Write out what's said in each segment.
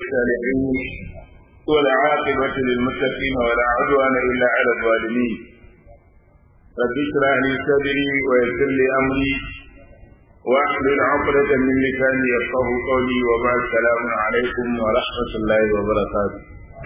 الصالحين والعاقبة للمتقين ولا عدوان إلا على الظالمين رب اشرح لي صدري ويسر لي أمري واحلل عقدة من لساني يفقه قولي وبعد السلام عليكم ورحمة الله وبركاته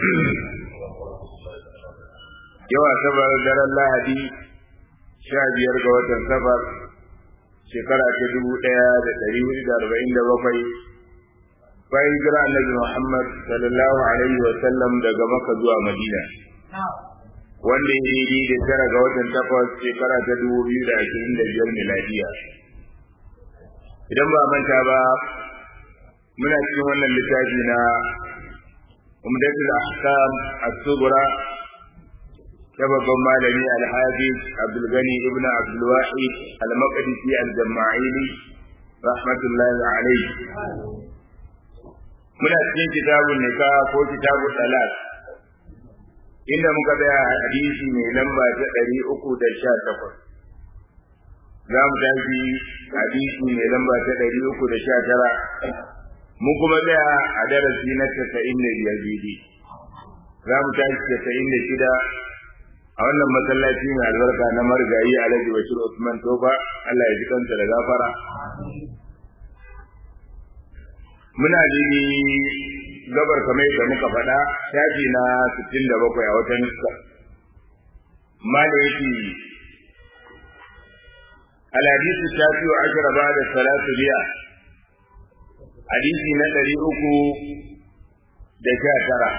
yau asabar daren lahadi sha biyar ga watan safar shekara ta dubu ɗaya da ɗari hudu da arba'in da bakwai bayan jira annabi muhammad sallallahu alaihi wa sallam daga maka zuwa madina wanda ya daidai da tara ga watan takwas shekara ta dubu biyu da ashirin da biyar miladiya idan ba manta ba muna cikin wannan littafi na umdatul ahkam as-sughra ta babban malami alhafiz abdulgani ibn abdulwahid al-maqdisi al-jama'ili rahmatullahi alayhi muna cikin kitabun nika ko kitabun salat inda muka tsaya hadisi mai lamba ta ɗari uku da sha takwas za mu tafi hadisi mai lamba ta ɗari uku da sha tara mun kuma tsaya a darasi na tasa'in da biyar bibi za mu tashi tasa'in da shida a wannan masallaci mai albarka na marigayi alhaji bashir usman tofa allah ya ji kansa da gafara muna jini gabar kamar da muka faɗa shafi na 67 a wata nuska mala yake الحديث التاسع عشر بعد الثلاث مئة حديث نتري أكو دكاترة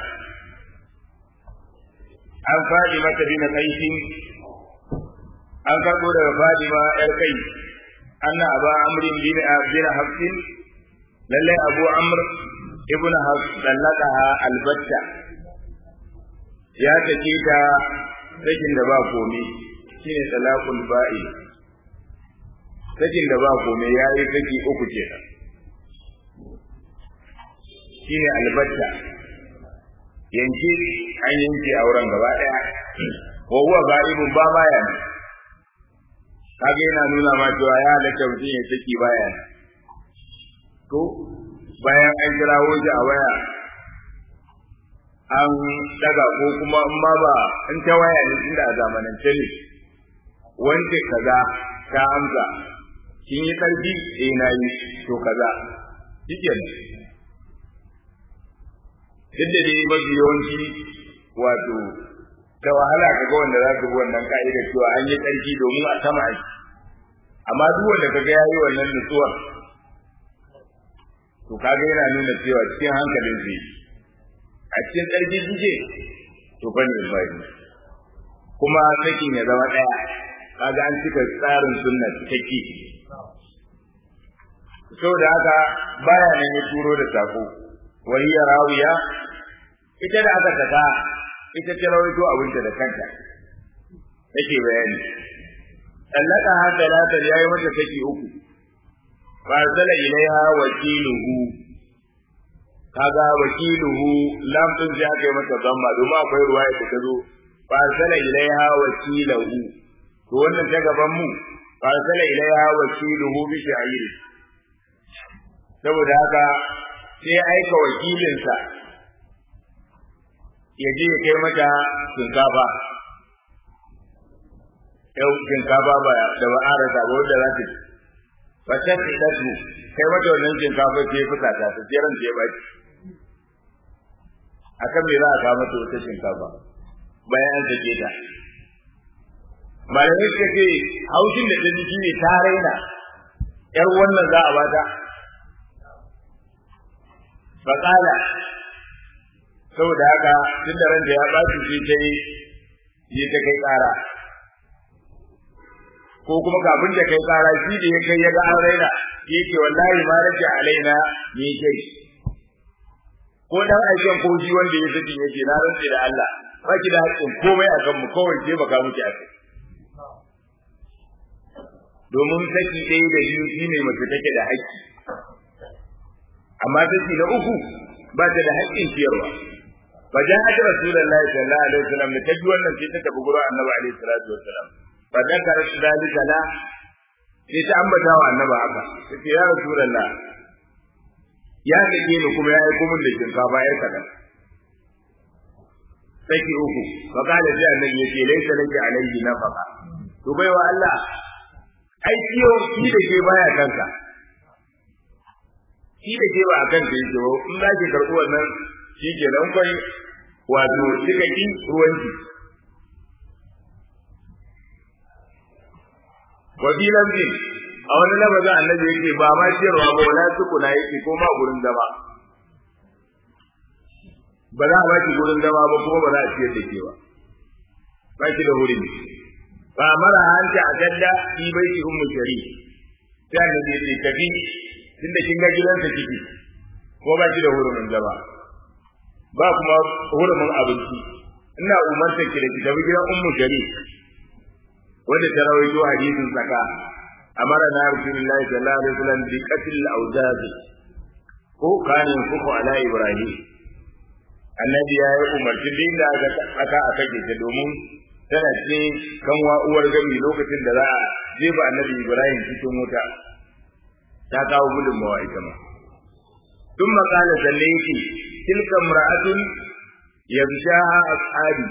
an faɗi mata bin kaisin an karɓo daga fadima yar kai anna aba amrin bin bin hafsin lalle abu amr ibn hafs dallaqaha albatta ya take ta sakin da ba komai shine talaqul ba'i sakin da ba komai yayi saki uku kenan shine albatta yanke an yanke auren gaba daya wa huwa ga'ibun ba baya ne kage yana nuna ma cewa ya halatta mutum ya saki baya ne to bayan an kirawo shi a waya an daga ko kuma in ma ba in ta waya ne tunda a zamanance ne wanda kaza ta amsa kin yi karfi eh na yi to kaza shikenan duk da dai mafi yawanci wato ta wahala ka ga wanda za ka bi wannan ka'ida cewa an yi tsarki domin a sama aiki amma duk wanda ka ga ya yi wannan nutsuwar to kaga yana nuna cewa cikin hankalin zai a cikin tsarki suke to fa ne bai kuma sakin ya zama ɗaya kaga an cika tsarin sunna cikakke saboda haka baya nan ya turo da sako وهي راوية ita da aka saka ita ta rawaito abinta da kanta take bayani sallaka ha talata ya yi mata saki uku fa zala ilaiha wakiluhu kaga wakiluhu lam din sai aka yi mata zamma domin akwai ruwaya da ta zo fa zala ilaiha wakiluhu to wannan ta gaban mu fa zala ilaiha wakiluhu bi sha'iri saboda haka sai aika wakilinsa ya je ya kai mata shinkafa yau shinkafa ba da ba an rasa ba wanda za ta ci ba ta ci da su kai mata wannan shinkafa ce ya fita ta sai ran ta ya baki akan me za a kawo mata wata shinkafa bayan an sake ta malamai suka ce haushin da ta ji shi ne ta raina yar wannan za a bata faƙala saboda haka tun da ranta ya ɓaci sai ta yi yi ta kai ƙara ko kuma kafin ta kai ƙara shi da ya kai ya ga an raina ya ce wallahi ma rage alaina ni kai ko dan aikin ko shi wanda ya saki yake na rantse da Allah ba ki da haƙƙin komai a kanmu kawai sai baka muke a kai domin saki ɗaya da biyu shine mace take da haƙƙi amma saki na uku ba ta da haƙƙin ciyarwa fa ja'at rasulullahi sallallahu alaihi wasallam da taji wannan sai ta tafi gurin annabi alaihi salatu wasallam fa dakara dalika la sai ta ambata wa annabi haka sai ya rasulullah ya sake ni kuma ya aiko min da shinkafa yar kadan saki uku fa kala sai annabi yace laysa laki alayhi nafaqa to baiwa Allah ai ciyo shi da ke baya kanka shi da ke ba akan ka yake ba in za ki karɓi wannan shi ke nan kai wato kika ki ruwanki wa fi lamzin a wani lafazin annabi yake ba ma ciyarwa ba wala tukuna yake ko ma gurin zama ba za a baki gurin zama ba kuma ba za a ciyar da ke ba ba ki da wurin ba mara hanta a gadda fi bai ki ummu shari sai annabi ya ce tafi tunda kin ga gidansa kike ko ba ki da hurumin zama ba kuma hurumin abinci ina umarta ki da ki tafi gidan ummu shari wanda ta rawaito hadisin saka amara na rasulullahi sallallahu alaihi wasallam bi qatl al-awzaz ko kana yanfuku ala ibrahim annabi ya yi umarci din da aka aka aka ta domin tana ce kanwa uwar gami lokacin da za a jefa annabi ibrahim cikin wuta ta kawo gudunmawa ita ma tun makala sannan yake tilka mra'atun yabshaha ashabi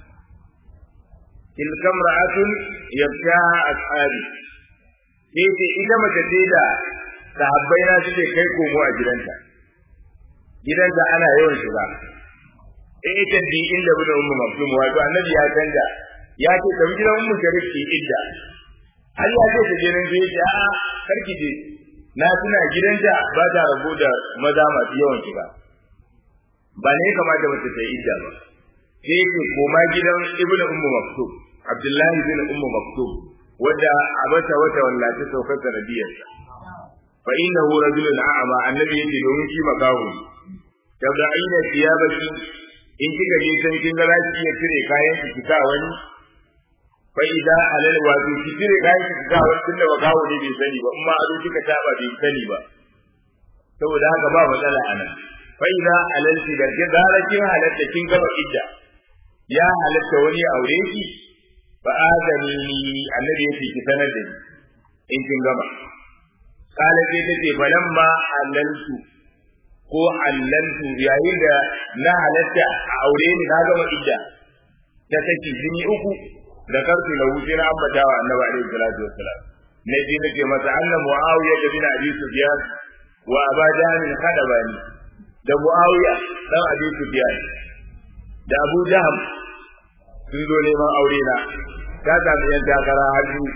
tilka mra'atun yabshaha ashabi sai ce ita mace ce da sahabbai na suke kai komo a gidanta gidanta ana yawan shiga eh ita bi inda bin ummu maktum wato annabi ya canja ya ce tafi gidan ummu sharif ki idda har ya ce ta je nan sai ya a karki je na tuna gidanta ba ta rabo da maza masu yawan shiga ba ne kamata mace ta yi idda ba sai ce koma gidan ibnu ummu maktum abdullahi bin ummu maktum wadda a bata wata wallace saukar sanadiyarsa fa innahu rajulun a'ama annabi yake domin shi makahu tabda'ina thiyabaki in kika je san kin ga za ki iya cire kayan ki kika wani fa idza alal wato ki cire kayan ki kika wani tunda makahu ne bai sani ba amma ado kika taba bai sani ba saboda haka ba matsala anan fa idza alal ki da gara kin halatta kin gaba idda ya halatta wani aure ki fa adani annabi yake ki sanar da ni in kin gama kala sai tace falamma halaltu ko halaltu yayin da na halatta a aure ni na gama idda ta saki jini uku da karfi na wuce na ambata wa annabi alaihi salatu wassalam na ji nake masa anna muawiya da bin abi sufyan wa aba jahl khadabani da muawiya dan abi sufyan da abu jahm sun zo neman aure na ta sami yan takara har biyu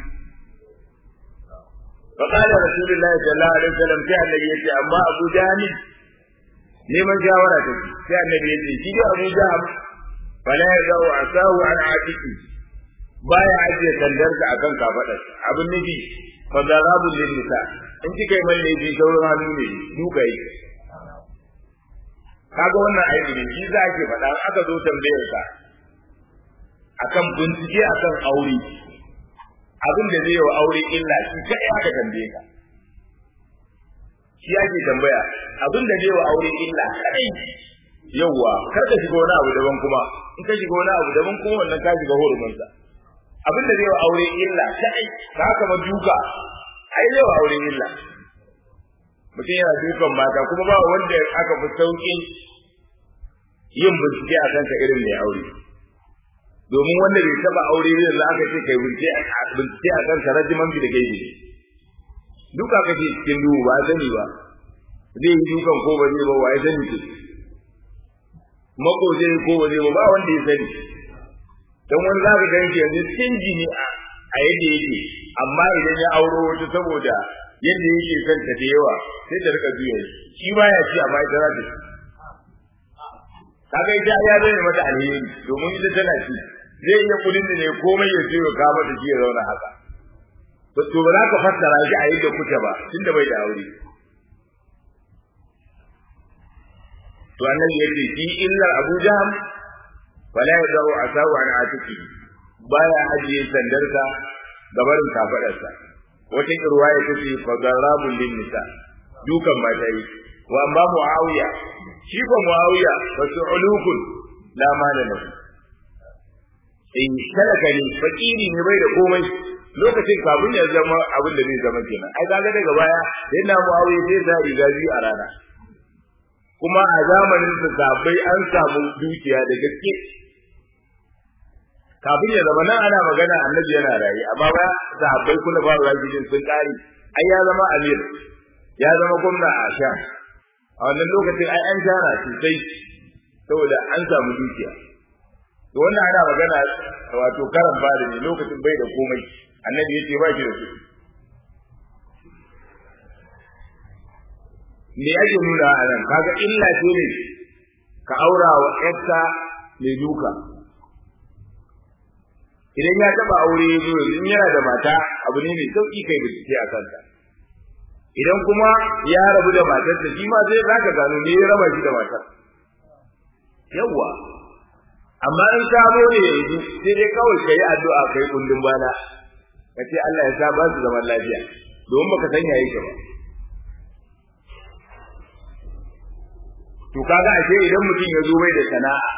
فقال رسول الله صلى الله عليه وسلم sai annabi yace amma Abu Jahl neman shawara ta sai annabi yace shi da Abu Jahl fala yadau asahu an atiki baya ajiye sandarsa akan kafadar abin nufi fa darabu lin nisa in kika yi malle ji sauran hannu ne duka yi kaga wannan aiki ne shi za ke faɗa aka zo tambayar ka akan bincike akan aure abin da zai wa aure illa shi kai aka tambaye ka shi ake tambaya abin da zai wa aure illa kai yawa kar ka shiga wani abu daban kuma in ka shiga wani abu daban kuma wannan ka shiga hurumin sa abin da zai wa aure illa kai ka kama duka ai zai wa aure illa mutum yana dukan mata kuma ba wanda aka fi sauƙin yin bincike a kansa irin mai aure domin wanda bai taba aure ne da aka ce kai bincike a kansa rajiman bi da gaibi duka kake cikin duhu ba sani ba zai yi dukan ko ba zai ba wa ya sani ce mako zai ko ba zai ba ba wanda ya sani don wani za ka gan shi yanzu cikin jini a yadda yake amma idan ya auro wata saboda yadda yake son ta da yawa sai ta rika juya shi ba ya ci amma ita za ta ci kaga ita ya zai mata alheri domin ita tana ci zai iya kudin da ne komai ya ce ka mata shi ya zauna haka to to ba za ka fassara shi a yadda kuke ba tunda bai da aure to annabi ya ce shi illar Abu Jahm fala yadaru asahu an atiki baya ajiye sandarsa gabarin kafadarsa wata irwaya ta ce fa garabul lin nisa dukan mata yi wa amma muawiya shi ko muawiya fa su'ulukun la mala lahu in talaka ne fakiri ne bai da komai lokacin kafin ya zama abin da zai zama kenan ai kaga daga baya sai na muawiya sai sa riga biyu a rana kuma a zamanin su sabai an samu dukiya da gaske kafin ya zama nan ana magana annabi yana raye amma ba sahabbai kula ba rajidin sun kare ai ya zama amir ya zama gwamna a sha a wannan lokacin ai an shara sosai saboda an samu dukiya to wannan ana magana wato karan bada ne lokacin bai da komai annabi yace ba shi da kuɗi me ake nuna a nan kaga illa ce ne ka aura wa ƴarka mai duka idan ya taba aure ya zo in yana da mata abu ne mai sauki kai bincike a kansa idan kuma ya rabu da matarsa shi ma sai zaka gano me ya raba shi da matar yawwa amma in ka zo ne yanzu sai dai kawai kai addu'a kai kundin bana kace Allah ya sa ba su zaman lafiya domin baka san yayi ka ba to kaga ashe idan mutum ya zo bai da sana'a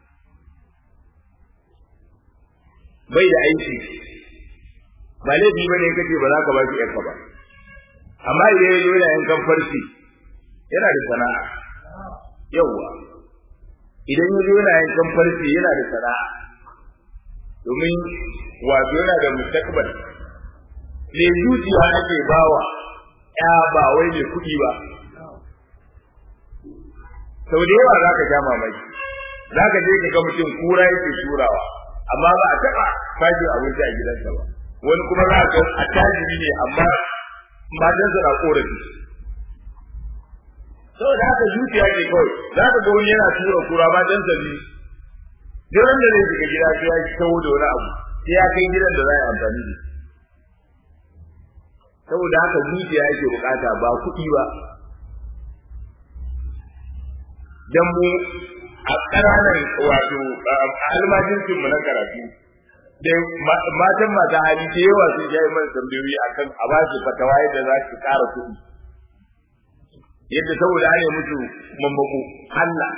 bai da aiki ba laifi bane kace ba za ka ba shi yarka ba amma idan ya zo yana yankan farci yana da sana'a yawwa idan ya zo yana yankan farci yana da sana'a domin wato yana da mustaqbal ne zuciya ake bawa ya ba wai mai kuɗi ba sau da yawa za ka sha mamaki za ka je ka ga mutum kura yake turawa amma ba a taɓa bashi abinci a gidansa ba wani kuma za ka a tajiri ne amma matansa na korafi saboda haka zuciya ce kawai za ka ga wani yana tura kura matansa biyu duk wanda zai shiga gida sai ya kawo da wani abu sai ya kai gidan da za a yi amfani da saboda haka zuciya yake bukata ba kuɗi ba dan mu a ƙananan wato almajincin mu na karatu da matan masu hali da yawa sun ja yi mana tambayoyi akan a ba su fatawa yadda za su ƙara kuɗi yadda saboda an yi musu mamako Allah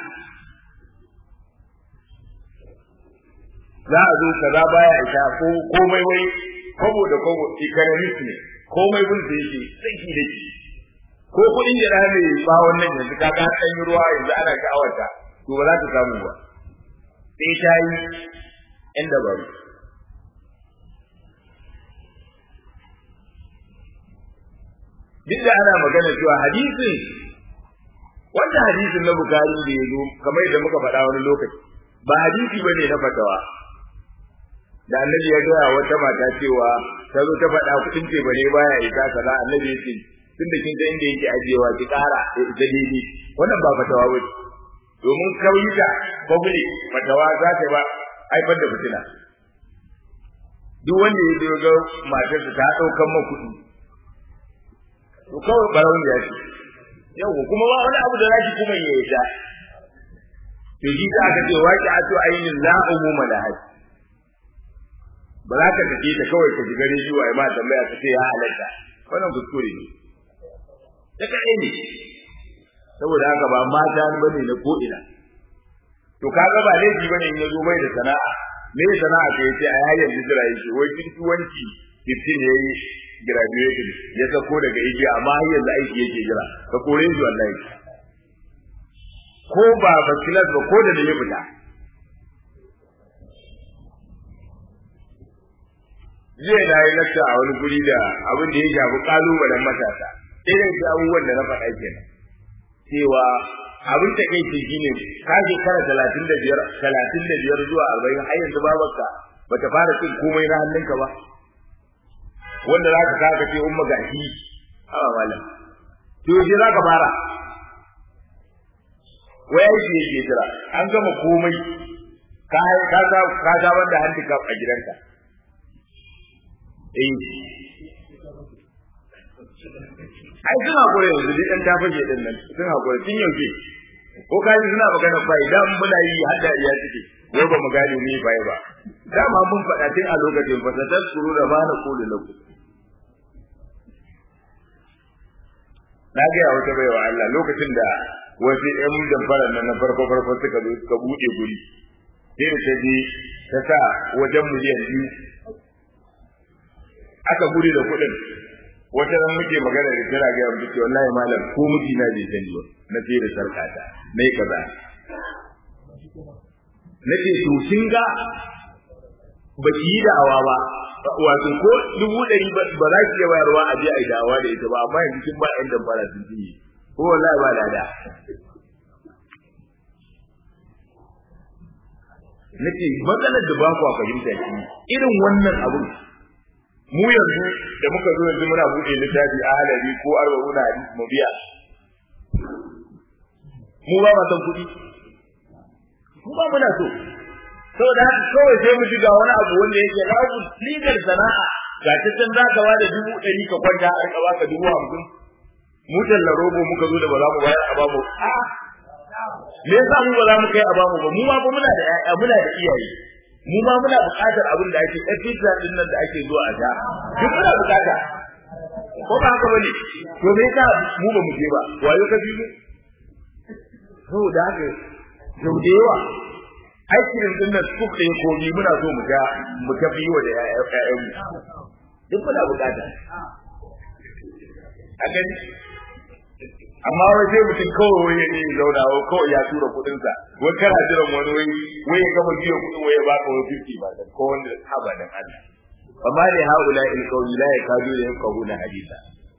za a zo kaza baya isa ko komai wai kwabo da kwabo economist ne komai bin da yake tsaki da shi ko kuɗin da mai ba wannan yanzu ka ga ɗan ruwa yanzu ana sha'awarta to ba za ta samu ba sai ta yi ƴan dabaru duk da ana magana cewa hadisin wanda hadisin na bukari da ya zo kamar yadda muka faɗa wani lokaci ba hadisi ba ne na fatawa da annabi ya gaya wata mata cewa ta zo ta faɗa kuɗin ce ba ne baya isa kaza annabi ya ce tun da kin ga inda yake ajiyewa ki ƙara da ita daidai wannan ba fatawa ba domin kauyuka public fatawa za ta ba haifar da fitina duk wanda ya zo ga matarsa ta ɗaukan ma kuɗi to kawai barawun ya ce yau kuma ba wani abu da zaki kuma ya yi ta to shi ta aka ce waki ato ainin la umuma da haji ba za ka tafi ta kawai ka shiga rediyo ai ma tambaya ka ce ya halatta wannan kuskure ne ta kaɗai ne saboda haka ba mata ba ne na ko'ina to kaga ba laifi ba ne in ya zo bai da sana'a me sana'a ka yace a yayin hijira yake wai wanki 15 yayi graduation ya sako daga igiya amma har yanzu aiki yake jira ka kore shi wallahi ko ba basilas ba ko da ya fita jiya na yi lakta a wani guri da abin da ya shafi kalubalen matasa irin da abubuwan da na faɗa kenan cewa abin ta kai shi ne ka shekara talatin da biyar talatin da biyar zuwa arba'in har yanzu babarka bata fara cin komai na hannunka ba wanda za ka saka ce umma gashi hawa malam to yaushe za ka fara wai aiki yake jira an gama komai ka ka ka ka ga wanda handicap a gidanka eh ai suna kore yanzu duk ɗan tafashe ɗin nan sun hakuri tun yaushe ko kaji suna magana bai dan muna yi hadda iya suke wai ba mu gane ni bai ba dama mun faɗa tun a lokacin fasatar suru da bana kulu lakum na ga wata baiwa Allah lokacin da wasu ƴan damfara nan na farko farko suka zo suka buɗe guri sai da ta je ta sa wajen miliyan biyu aka guri da kuɗin wata ran muke magana da kira ga yanzu ce wallahi malam ko miji na bai sani ba na sai da sarkata nayi kaza nace to kin ga ba ki yi da'awa ba wato ko dubu ɗari ba za ki iya bayarwa a je a yi da'awa da ita ba amma yanzu kin ba yan damfara sun ci ko wallahi ba lada nace matsalar da ba ku fahimta shi irin wannan abu mu yanzu da muka zo yanzu muna buɗe littafi a halari ko arba'una hadisi mu biya mu ba ma san kuɗi mu ba muna so saboda haka kawai sai mu shiga wani abu wanda yake babu legal sana'a ga ta can za ka bada dubu ɗari ka kwanta a rika baka dubu hamsin mu talla robo muka zo da ba za mu bayar a bamu me yasa mu ba za mu kai a bamu ba mu ma ba muna da ƴaƴa muna da iyaye mu ma muna buƙatar abin da ake ɗan pizza ɗin nan da ake zuwa a sha duk muna buƙata ko ba haka bane to me yasa mu ba mu je ba wayo ka bi mu saboda haka sau da yawa aikin din nan su kai komi muna so mu ga mu ga biyo da ƴaƴan mu duk muna bukata a gani amma wai sai mutum kawai wai ya ne zauna wai kawai ya tura kuɗin sa wai kana jiran wani wai wai ya gama biyo kuɗin wai ya baka wai 50 ba da ko wanda haba dan Allah amma ne haula il qawli la yakadu la yaquluna hadisa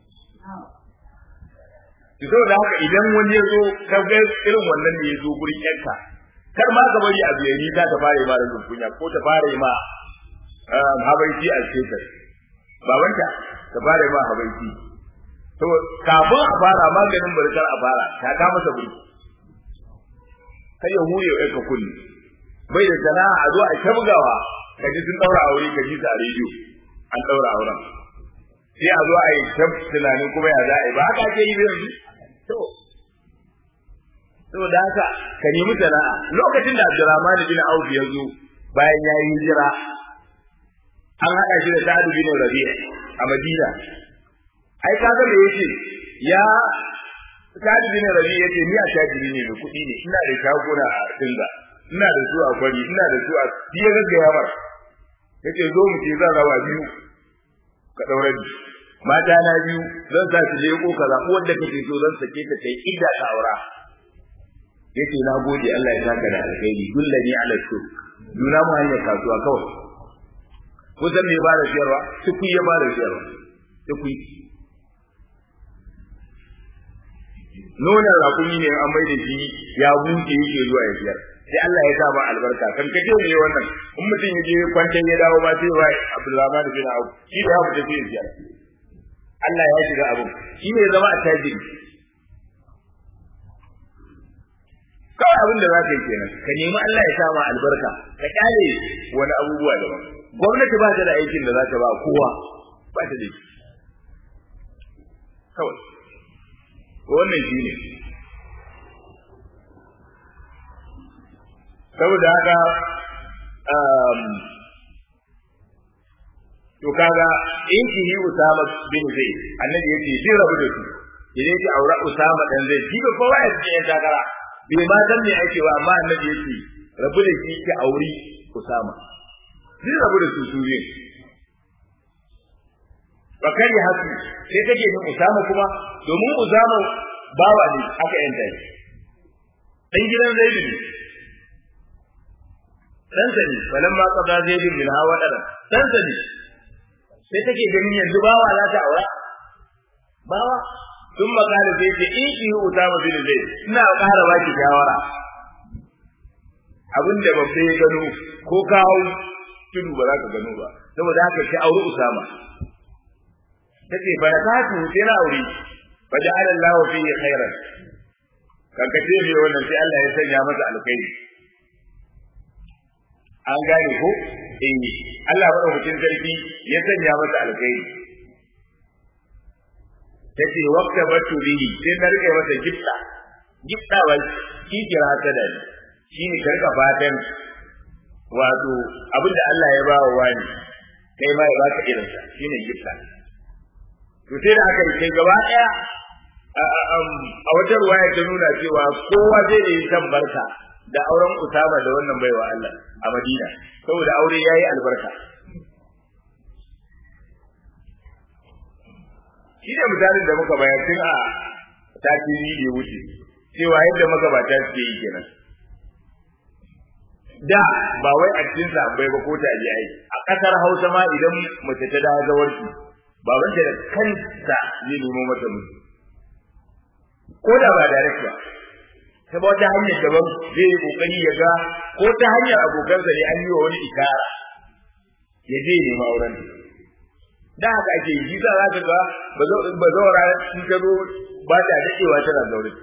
to da haka idan wani ya zo ka ga irin wannan ne ya zo gurin yanka kar ma ka bari abu yayi ta ta fara ma da kunya ko ta fara ma habaiti a cikin babanta ta fara ma habaiti to kafin a fara maganin barkar a fara ta ka masa buri kai ya hure ya ka kulli bai da sana'a a zo a shabgawa ka ji sun daura aure ka ji ta a rediyo an daura auren sai a zo a yi tunanin kuma ya za a yi ba haka ake yi yanzu to saboda haka ka nemi sana'a lokacin da Abdurrahman bin Auf ya zo bayan ya yi hijira an haɗa shi da Sa'ad bin Rabi'a a Madina ai kaga me yace ya Sa'ad bin Rabi'a yace ni a tajiri ne da kuɗi ne ina da shaguna a Dinga ina da su a Kwari ina da su a Biya gaggaya mar yace zo mu ce zan rawa biyu ka daure ni mata na biyu zan sa su leko kaza wanda kake so zan sake ta kai idda ka aura yace na gode Allah ya saka da alkhairi dullani ala shuk nuna mu hanyar kasuwa kawai ko san me ba da siyarwa tuku ya ba da siyarwa tuku nonon rakumi ne an mai da shi ya buke yake zuwa ya siyar sai Allah ya sa ma albarka kan ka je ne wannan in mutum ya je kwantan ya dawo ma sai ba Abdulrahman bin Auf shi da ya fita sai ya siyar Allah ya shiga abin shi ne zama a tajiri kawai abin da za ka yi kenan ka nemi Allah ya sama albarka ka kyale wani abubuwa daban gwamnati ba ta da aikin da za ta ba kowa ba ta da shi kawai wannan shi ne saboda haka to kaga in ki yi Usama bin Zaid annabi yace shi rabu da su idan ki aure Usama dan Zaid shi ba kowa ya ce ya takara bai ma san me ake ba amma annabi yace rabu da shi ki auri Usama shi rabu da su su ne bakari hasu sai take ni Usama kuma domin Usama bawa ne aka yanta shi dan gidan Zaid ne dan sani falamma qada Zaid bin hawa dara dan sani sai take ganin yanzu bawa za ta aura bawa sun makala sai ce in ki Usama bin Zaid ina ƙara baki shawara abin da babba ya gano ko kawo tudu ba za ka gano ba saboda haka ki auri Usama tace fa ta tu sai na aure fa ja'ala Allah fihi khairan kanka ce me wannan sai Allah ya sanya masa alkhairi an gane ko eh Allah madaukakin sarki ya sanya masa alkhairi tace waqta batu bihi sai na rike masa gifta gifta wal ki kira ta da ni shine karka fatan wato abinda Allah ya ba wa wani kai ma ya baka irin sa shine gifta to sai da aka kai gaba daya a wata ruwaya ta nuna cewa kowa zai da yi kan barka da auren Usama da wannan baiwa Allah a Madina saboda aure yayi albarka shi ne misalin da muka bayar tun a tasiri da ya wuce cewa yadda magabata suke yi kenan da ba wai a cikin sahabbai ba ko tabi'ai a kasar Hausa ma idan mace ta dawo zawarci babanta da kansa zai nemo mata miji ko da ba direct ba ta ba wata hanyar daban zai yi kokari ya ga ko ta hanyar abokansa ne an yi wa wani ikara ya je nema auren da haka ake yi za ka ga ba zaura in ta zo ba ta daɗewa tana zaure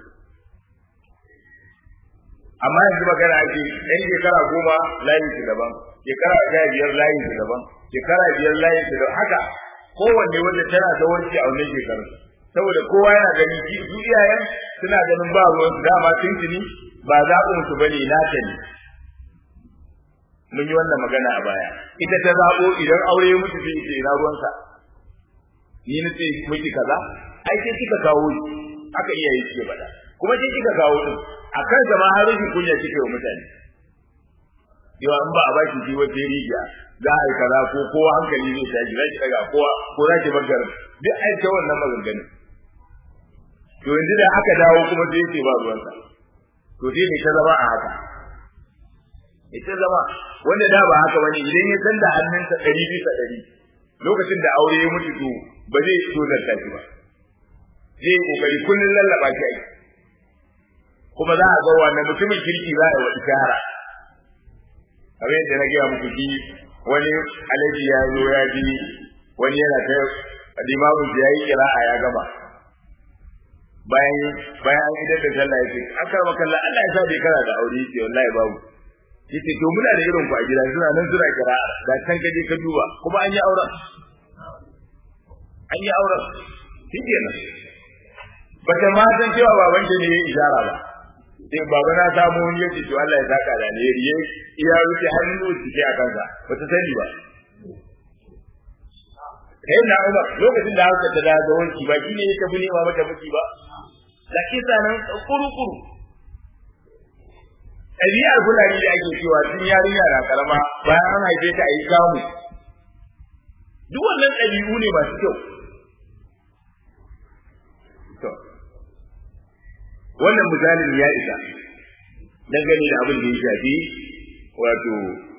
amma yanzu magana ake ɗan shekara goma layin su daban shekara sha biyar layin su daban shekara biyar layin su daban haka kowanne wanda tana zawarci a wannan shekaru saboda kowa yana gani shi su iyayen suna ganin ba ruwan su dama tuntuni ba zaɓin su bane nata ne mun yi wannan magana a baya ita ta zaɓo idan aure ya mutu sai ce ina ruwansa ni na ce miki kaza ai sai kika kawo ni aka iya yi ce bada kuma sai kika kawo din a kan zama har rashin kunya kike wa mutane yawa in ba a baki ji wata rijiya za a yi kaza ko kowa hankali zai tashi za ki daga kowa ko za ki magana duk ai ta wannan maganganun to yanzu da aka dawo kuma sai ce ba ruwansa to sai ne ta zama a haka ita zama wanda da ba haka bane idan ya san da hannunsa ɗari bisa ɗari lokacin da aure ya mutu to ba zai so zarta shi ba zai yi kokari kullun lallaba shi ai kuma za a ga wannan mutumin kirki za a yi wa ishara kamar yadda na gaya muku shi wani alaji ya zo ya ji wani yana ta limamin ya yi kira'a ya gama bayan bayan an idar da sallah ya ce an karɓa kalla Allah ya sa bai kana da aure ce wallahi babu yace to muna da irin ku a gida suna nan suna kira ga can ka je ka duba kuma an yi auren an yi auren shikenan ba ta ma san cewa baban ta ne ya ishara ba sai baba na samu wani yace to Allah ya saka da ne riye iya wuce hannu cike a kansa ba ta sani ba kai na Umar lokacin da haka ta da wanki ba shine ya tafi nema mata miki ba da kisa nan kuru-kuru ɗabi'ar fulani da ake cewa tun yarinya na karama bayan an haife ta a yi kamu duk wannan ɗabi'u ne masu kyau to wannan misalin ya isa dangane da abin da ya shafi wato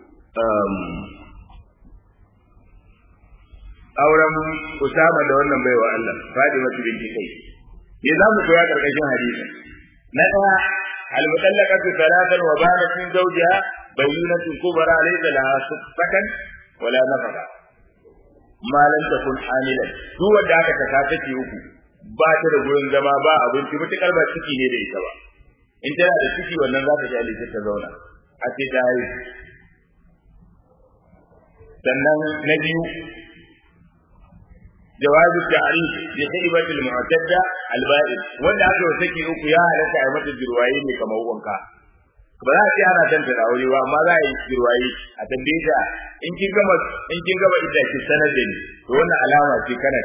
auren Usama da wannan baiwa Allah Fatima binti kai me za mu koya karkashin hadisi na ɗaya المطلقة ثلاثا وبانت من زوجها بينة كبرى ليس لها سكن ولا نفقة ما لم تكن حاملا هو da aka kasa take uku ba ta da gurin zama ba abinci mutukar ba ciki ne da ita ba in tana da ciki wannan za ta ji alisa ta zauna a ce ta haihu sannan na biyu جواز التعريف بخيبة المعتدة البائد wanda aka yi saki uku ya halatta a mata jirwaye ne kamar wanka ba za a ce ana tanta da aure ba amma za a yi jirwaye a tambaye ta in kin gama in kin gama idda ki sanar da ni to wannan alama ce kana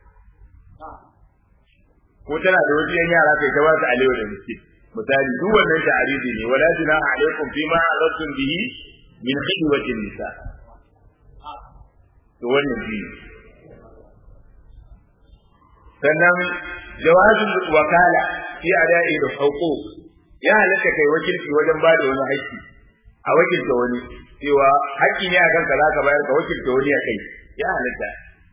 ko tana da wasu yan yara kai ta ba su alewa da miski misali duk wannan ta'aridi ne wala junaha alaikum fima aradtum bihi min khidwatin nisa to wannan biyu sannan jawazin wakala fi ada'i da huquq ya halatta kai wakilci wajen ba da wani haƙƙi a wakilta wani cewa haƙƙi ne akan ka zaka bayar ka wakilta wani a kai ya halatta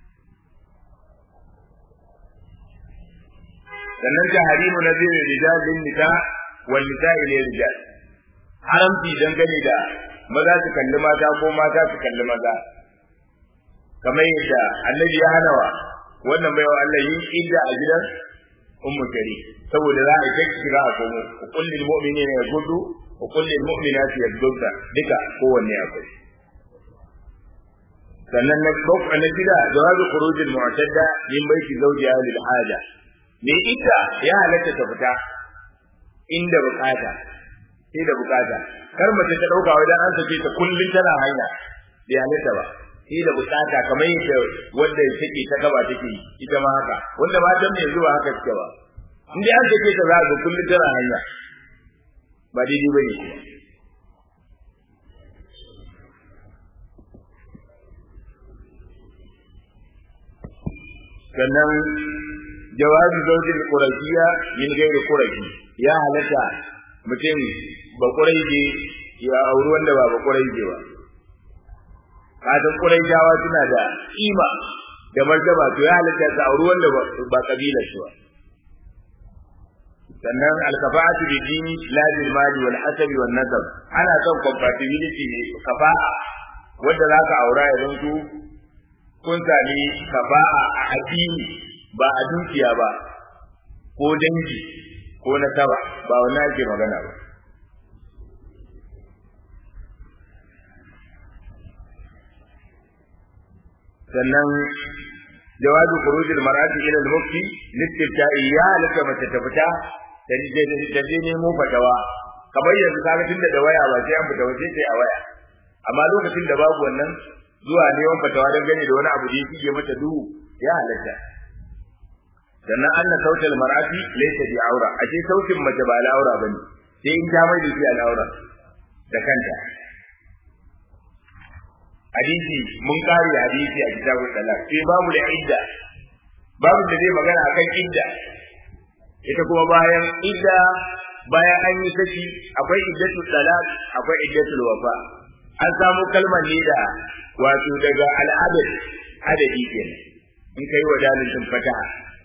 sannan tahrimu nazir rijal lin nisa wal nisa ila rijal haramci dangane da maza su kalli mata ko mata su kalli maza kamar yadda annabi ya hana wa wannan baiwa Allah yin idda a gidan ummu kari saboda za a yi kai shiga a komo qul lil mu'minina yaghuddu wa qul lil mu'minati yaghdudna duka kowanne akwai sannan na bauka na gida jawazu khurujil mu'tadda min baiti zawjiha lil haja me ita ya halatta ta fita inda bukata sai da bukata kar mace ta dauka wajen an sake ta kullun tana hanya bai halatta ba sai da bukata kamar yadda wanda take ta gaba take ita ma haka wanda ba dan yanzu ba haka take ba in dai an take ta za ga kullun tana hanya ba daidai bane sannan jawabi zaujin qurashiya min gairi qurashi ya halatta mutum ba quraishi ya auri wanda ba ba quraishi ba kasan quraishawa suna da kima da martaba to ya halatta ka auri wanda ba kabilar shi ba sannan alkafa'atu bi dini la bil mali wal hasabi wan nasab ana son compatibility ne kafa'a wanda zaka aura ya zanto kun sami kafa'a a addini ba a dukiya ba ko dangi ko nasaba ba wannan ake magana ba sannan jawabi khurujil mar'ati ila al-mufti listifta'i ya laka mace ta fita da je nemo fatawa kamar yanzu kaga tunda da waya ba sai an fita waje sai a waya amma lokacin da babu wannan zuwa neman fatawa don gane da wani abu da yake mata duhu ya halatta sannan anna sautal mar'ati laysa bi aura ashe sautin mace ba al'aura bane sai in ta mai da shi al'aura da kanta hadisi mun kare hadisi a kitabul talaq sai babu da idda babu da zai magana akan idda ita kuma bayan idda bayan an yi saki akwai iddatul talaq akwai iddatul wafa an samu kalmar ne da wato daga al'adad adadi kenan in kai wa dalil din fataha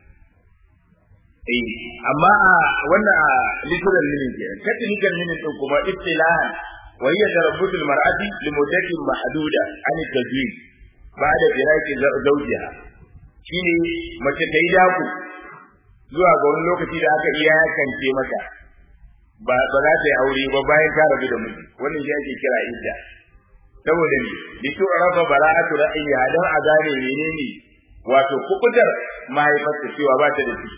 eh amma a wannan a literal meaning kenan technical meaning din kuma istilahan wa hiya tarabbutul mar'ati li muddatin mahduda an tajwid ba'da firaqi zawjiha shine mace ta yi daku zuwa ga wani lokaci da aka iya yakance mata ba ba za ta yi aure ba bayan ta rabu da miji wannan shi ake kira idda saboda ne bi to rafa bara'atu ra'ayya dan a gane menene wato kukutar mahaifarta cewa ba ta da ciki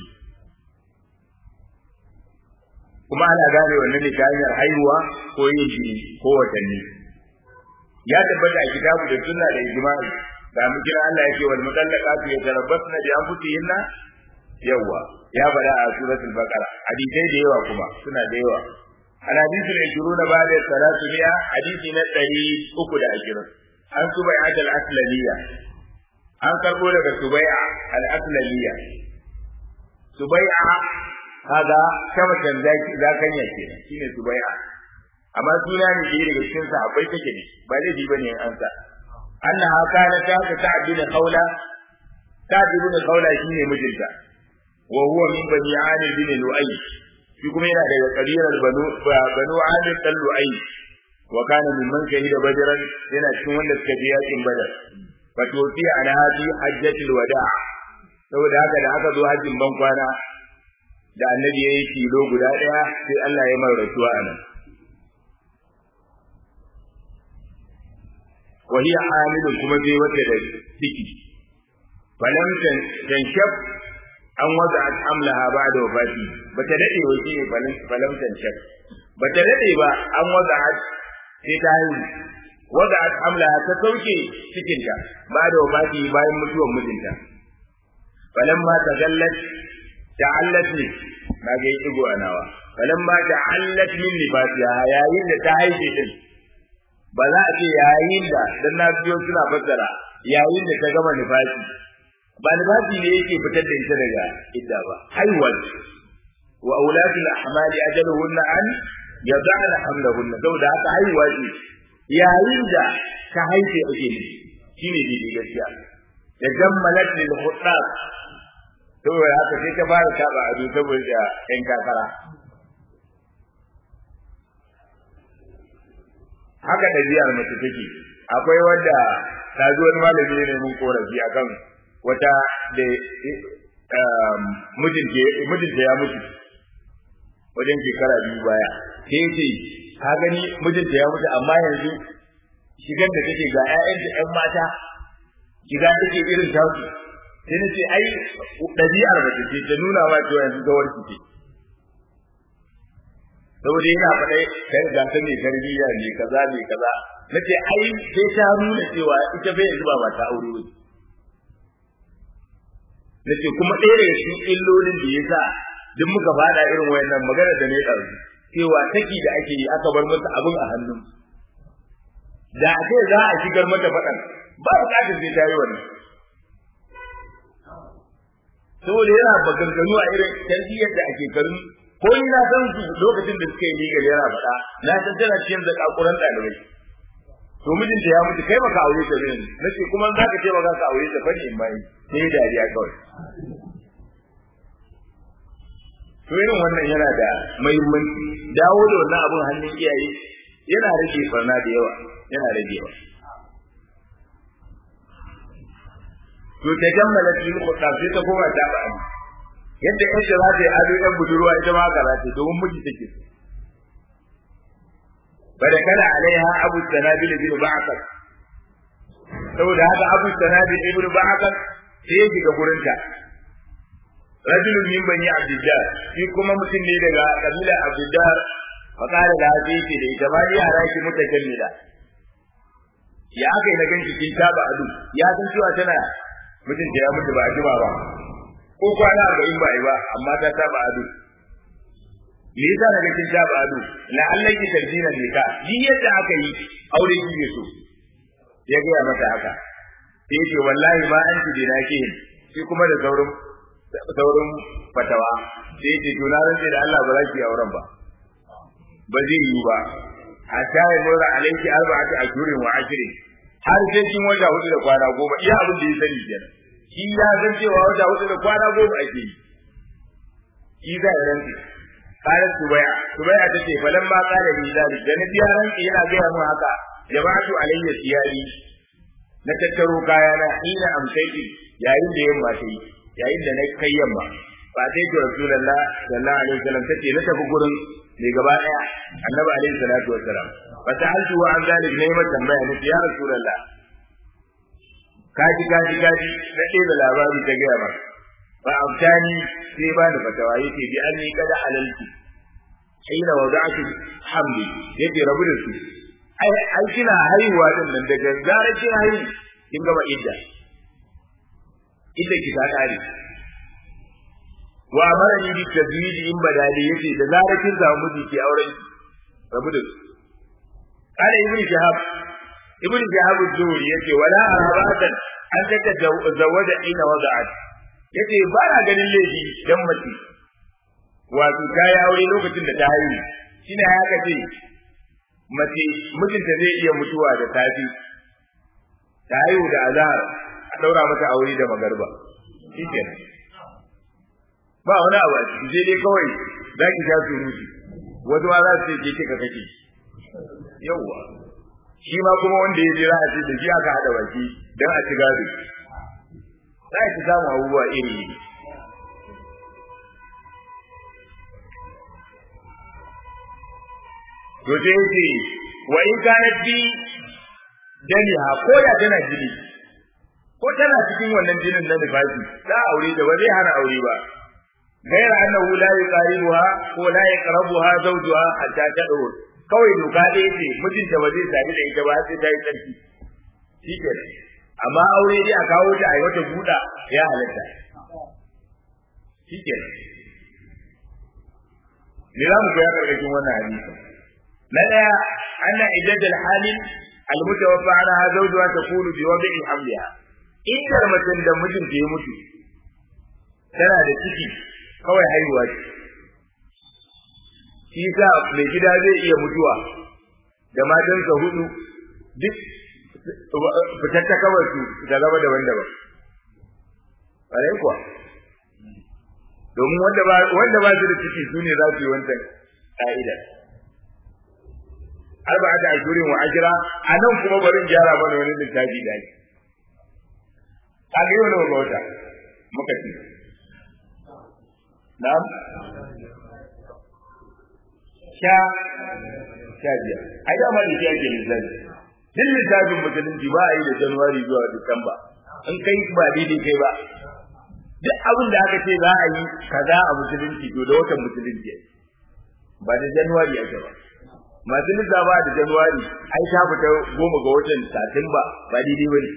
kuma ana gane wannan ne ta hanyar haihuwa ko yin jini ko watanni ya tabbata a kitabu da sunna da ijma'i da mu kira Allah yake wal mutallaqatu yatarabbasna bi anfusihinna yawa ya bada a suratul baqara hadisai da yawa kuma suna da yawa al hadithu al ishiruna ba'da salatu mi'a hadisi na 320 an subai'at al aslaliya an karbo daga subai'a al aslaliya subai'a kaga kamatan zaki zakanya kenan shine subai'a amma suna ne da daga cikin sahabbai take ne ba laifi bane an sa annaha kana ta ta'dil qawla ta'dil qawla shine mijinta wa huwa min bani amir bin lu'ay shi kuma yana daga kabilar banu banu amir dan lu'ay wa kana min man shahida badran yana cikin wanda suka je yakin badar wato fi ana hadi hajjatul wada' saboda haka da aka zo hajjin ban kwana da annabi yayi kilo guda daya sai Allah ya mar rasuwa anan wa hiya hamilun kuma bai wata da ciki falam tanshab an waza amlaha ba'da wafati bata dade wa shi falam falam tanshab bata dade ba an waza sai ta haihu waza amlaha ta sauke cikinta ba'da wafati bayan mutuwar mijinta falam ma tagallat ta'allat ne na ga yi digo anawa falam ma ta'allat min nifasiha yayin da ta haife din ba za a ce yayin da dan na biyo suna fassara yayin da ta gama nifasi ba nifasi ne yake fitar da ita daga idda ba haihuwa wa aulatul ahmali ajaluhunna an yad'ana hamlahunna saboda haka haihuwa ce yayin da ta haife ake ne shine dai gaskiya da jammalat lil khutab saboda haka sai ta fara taba ado saboda yan kakara haka ɗabi'ar mace take akwai wanda ta zo wani malami ne mun korafi akan wata da mijinta ya mutu wajen shekara biyu baya sai ce ka gani mijinta ya mutu amma yanzu shigar da take ga 'ya'yanta 'yan mata shiga take irin tasu sai na ce ai ɗabi'ar mace ce ta nuna ma cewa yanzu gawar ce saboda yana faɗai kai ga ta mai tarbiyya ne kaza ne kaza nace ai sai ta nuna cewa ita bai zuba ba ta aure ba nace kuma ɗaya daga cikin illolin da yasa duk muka faɗa irin wayannan magana da ne ɗauki cewa taki da ake yi aka bar masa abin a hannun da a ce za a shigar mata faɗan ba buƙatar sai ta yi wannan saboda yana baganganu a irin tarbiyyar da ake karin ko ni na san su lokacin da suka yi legal yana faɗa na san tana cikin zakakuran ɗalibai to mijinta ya mutu kai baka aure ta bane nace kuma za ka ce baka ka aure ta bane in bai sai dariya kawai to irin wannan yana da muhimmanci dawo da wannan abun hannun iyaye yana rage barna da yawa yana ragewa to ta jammala cikin kuɗa sai ta koma ta ba yadda yadda za ta yi ado ɗan budurwa ita ma haka za ta domin miji take so bada kana alaiha abu sanabil bin ba'akar saboda haka abu sanabil ibn ba'akar sai ya shiga gurinta rajulun min bani abdullah shi kuma mutum ne daga kabila abdullah faqala da hadi ce da ita bani yara ki mutakallida ya aka yi na ganki kin taba adu ya san cewa tana mutum da ya mutu ba a jima ba ko kwana arba'in ba yi ba amma ta taba adu me yasa daga kin taba adu la allaki tarjina ne ka ni yadda aka yi aure kike so ya ga mata haka sai ce wallahi ma an ji dina ke shi kuma da saurin saurin fatawa sai ce to na rantsa da Allah ba za ki auren ba ba zai yi ba hatta ya mura alaiki arba'atu ashhurin wa ashrin har sai kin wata hudu da kwana goma iya abin da ya sani kenan shi ya san cewa wata hudu da kwana goma ake yi shi za ya rantsa qalat subaya subaya tace falamma qala li zalik da nabi ya rantsa yana ga mu haka jama'atu alayya siyari na tattaro kayana ina amsaiki yayin da yamma ta yi yayin da na kai yamma ba sai to rasulullah sallallahu alaihi wasallam tace na tafi gurin mai gaba daya annabi alaihi salatu wassalam fa ta'altu wa an zalik ne mai tambaya ne ya rasulullah kaji kaji kaji na ɗebe labari ta gaya maka fa abtani sai ba ni fatawa yace bi anni kada halalti hina wada'tu hamli yace rabu da su ai ai kina haihuwa din nan daga zarar kin haihu kin gama idda idda ki ta kare wa amarani bi tazwiji in badali yace da zarar kin samu miji ki auren rabu da su kana ibn shahab ibn shahab az-zuhri yace wala arabatan an taka zawaja ina wada'at yace ba na ganin laifi dan mace wato ta yi aure lokacin da ta haihu shine ya kace mace mijinta zai iya mutuwa da tafi ta haihu da azhar a daura mata aure da magarba shikenan ba wani abu a ciki sai dai kawai za ki sha surutu wasu ma za su ce ke ka kake yawwa shi ma kuma wanda ya jira a ce da shi aka haɗa baki don a ci gado za ki samu abubuwa iri iri to sai yace wa in kana fi daliha ko da tana jini ko tana cikin wannan jinin na nifasi za aure da ba zai hana aure ba غير أنه لا يقاربها ولا يقربها زوجها حتى تدور kawai doka da yake mijinta ba zai sami da ita ba sai ta yi tsarki shi ke amma aure dai a kawo ta a yi wata buɗa ya halatta shi ke me za mu koya karkashin wannan hadisi na ɗaya anna iddadul halil almutawaffa anha zawjuha takunu bi wadi'i hamliha in macen da mijinta ya mutu tana da ciki kawai haihuwa ce shi sa mai gida zai iya mutuwa da matansa hudu duk fitar ta kawai su ta zama daban-daban ƙwarai kuwa domin wanda ba su da ciki su ne za su yi wancan ƙa'ida arba'a da ashirin wa ashira a nan kuma barin gyara mana wani littafi da ake a ga yau nawa ga wata muka ce Na'am? Sha sha biyar. Ai dama da shi ake lissafi. Duk lissafin musulunci ba a yi da Januwari zuwa Disamba. In kai ba daidai kai ba. Duk abin da aka ce za a yi kaza a musulunci to da watan musulunci ba da Januwari ake ba. Masu lissafa da Januwari ai ta fita goma ga watan Satumba ba daidai ba ne.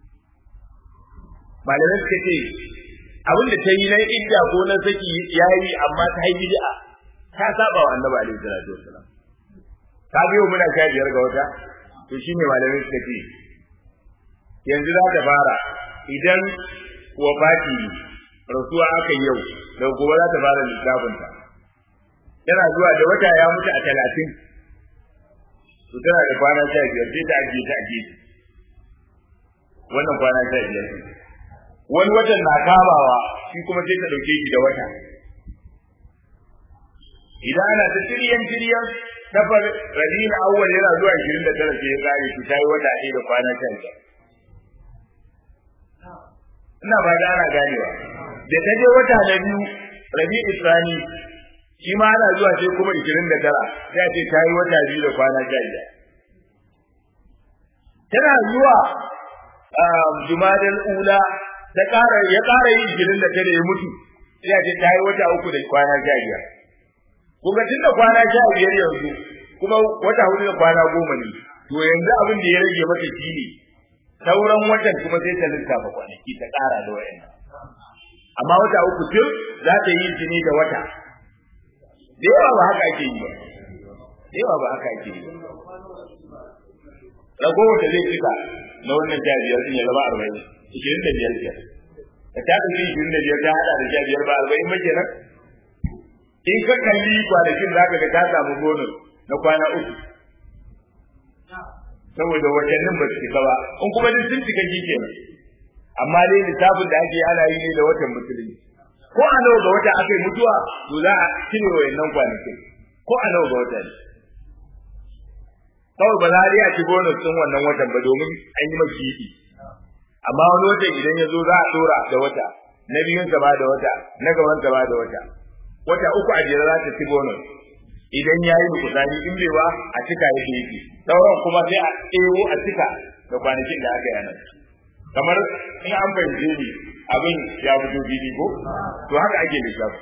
Malamai suka ce abin da ta yi na idda ko na saki ya yi amma ta yi bid'a ta saba wa annabi alaihi salatu wassalam ta biyo muna sha biyar ga wata to shine malamin suka ce yanzu za ta fara idan wafati rasuwa aka yau daga gobe za ta fara lissafinta tana zuwa da wata ya mutu a talatin to tana da kwana sha biyar sai ta ajiye ta ajiye wannan kwana sha biyar wani watan na kamawa shi kuma sai ta ɗauke shi da wata idan ana ta tiriyan tiriyan safar rabiul awwal yana zuwa 29 sai ya kare shi tayi wata ɗaya da kwana sha biyar ina ba da ana ganewa da ta je wata na biyu rabiul isani shi ma ana zuwa sai kuma 29 sai a ce tayi wata biyu da kwana sha biyar tana zuwa jumadal ula ta ƙara ya ƙara yin girin da tare ya mutu sai a ce ta yi wata uku da kwana sha biyar kuma tun da kwana sha biyar yanzu kuma wata hudu da kwana goma ne to yanzu abin da ya rage mata shi ne sauran watan kuma sai ta lissafa kwanaki ta ƙara da wayannan amma wata uku tun za ta yi shi ne da wata da yawa ba haka ake yi ba da yawa ba haka ake yi ba ragowar da zai cika na wannan sha biyar sun ya zama arba'in ishirin da biyar biyar da ta ɗauki ishirin da biyar ta haɗa da sha biyar ba arba'in ba kenan in ka kalli kwanakin za ka ga ta samu bonus na kwana uku saboda watannin ba su cika ba in kuma duk sun cika shi kenan amma dai lissafin da ake ana yi ne da watan musulunci ko a nawa ga wata aka yi mutuwa to za a cire wayannan kwanakin ko a nawa ga wata ne kawai ba za a ci bonus ɗin wannan watan ba domin an yi maki yi amma wani watan idan ya zo za a dora da wata na biyun sa ba da wata na gaban sa ba da wata wata uku a jere za ta ci bonus idan ya yi nukusani in bai ba a cika yake yake sauran kuma sai a ɗewo a cika da kwanakin da aka yana kamar in an fahimce ni abin ya fito fili ko to haka ake lissafi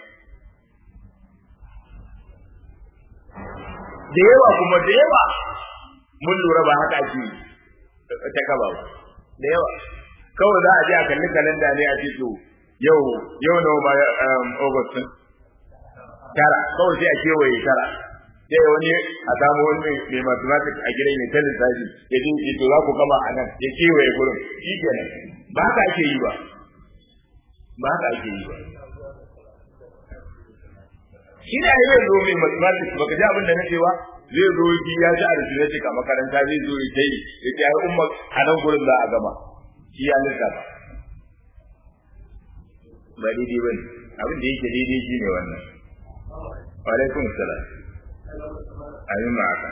da yawa kuma da yawa mun lura ba haka ake ta kaba ba da yawa kawai za a je a kalli kalanda ne a ce to yau yau nawa ma August tara kawai sai a kewaye tara sai wani a samu wani mai mathematics a gidan mai talin tashi ya ce to za ku gama a nan ya kewaye gurin shi kenan ba haka ake yi ba ba haka ake yi ba shi ne zai zo mai mathematics baka ji abin da na ce ba zai zo shi ya ji arithmetic a makaranta zai zo ya yi ya ce ai umma a nan gurin za a gama shi ya lissafa ba daidai ba ne abin da yake daidai shi ne wannan wa alaikum salam amin ma haka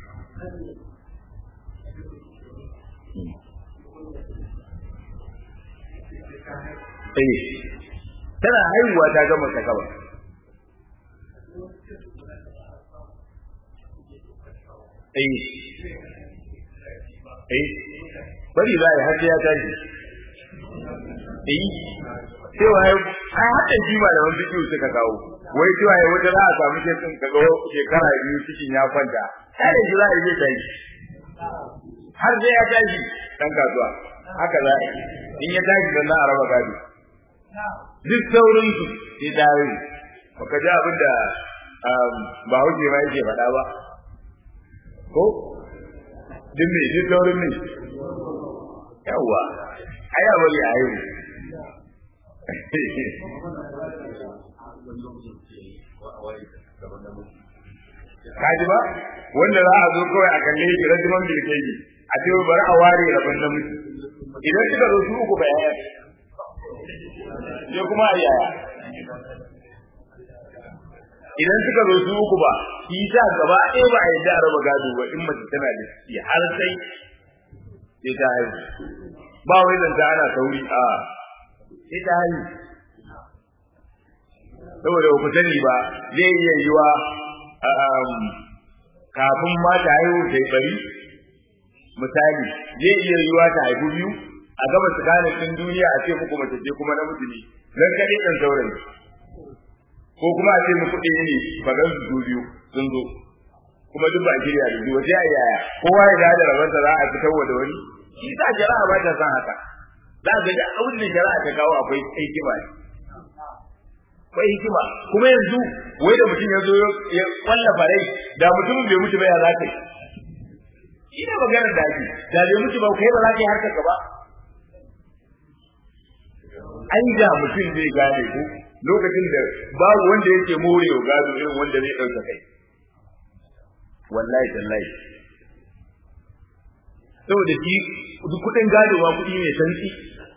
eh tana haihuwa ta gama ta kaba eh eh bari za a yi har ya tashi eh cewa ai haɗin shi ba da wani bidiyo suka kawo wai cewa ya wata za a samu shekin kaga shekara biyu cikin ya kwanta sai da shi za a yi zai tashi har sai ya tashi dan kasuwa haka za a yi in ya tashi dan za a raba gado duk saurin su sai dawo baka ji abin da ba hauke ma yake faɗa ba ko duk me duk saurin ne yawa ai bari a yi kaji ba wanda za a zo kawai a kalle shi rajiman bilkeji a ce bari a ware rabon namiji idan suka zo su uku ba yaya sai kuma a yaya idan suka zo su uku ba shi ta gaba ɗaya ba a yadda a raba gado ba in mace tana da ciki har sai sai ta haihu ba wai zanta ana sauri a sai ta haihu saboda ba ku sani ba zai iya yiwa kafin ma ta haihu ta yi bari misali zai iya yiwa ta haihu biyu a gaba tsakanin ɗin duniya a ce muku mace ce kuma namiji ne nan kaɗai ɗan saurayi ko kuma a ce muku ɗaya ne ba gan su biyu sun zo kuma duk ba a shirya da zuwa sai a yaya kowa ya da rabansa za a fitar da wani shi sa jara'a ba ta san haka za ka ga abin da jara'a ta kawo akwai hikima ne akwai hikima kuma yanzu wai da mutum ya zo ya wallafa rai da mutumin bai mutu ba ya za ka yi shi ne maganar da ake da bai mutu ba kai ba za ka yi harkar ka ba an ga mutum zai gane ku lokacin da babu wanda yake morewa gado irin wanda zai ɗauka kai wallahi tallahi saboda shi kuɗin gado ba kuɗi ne santsi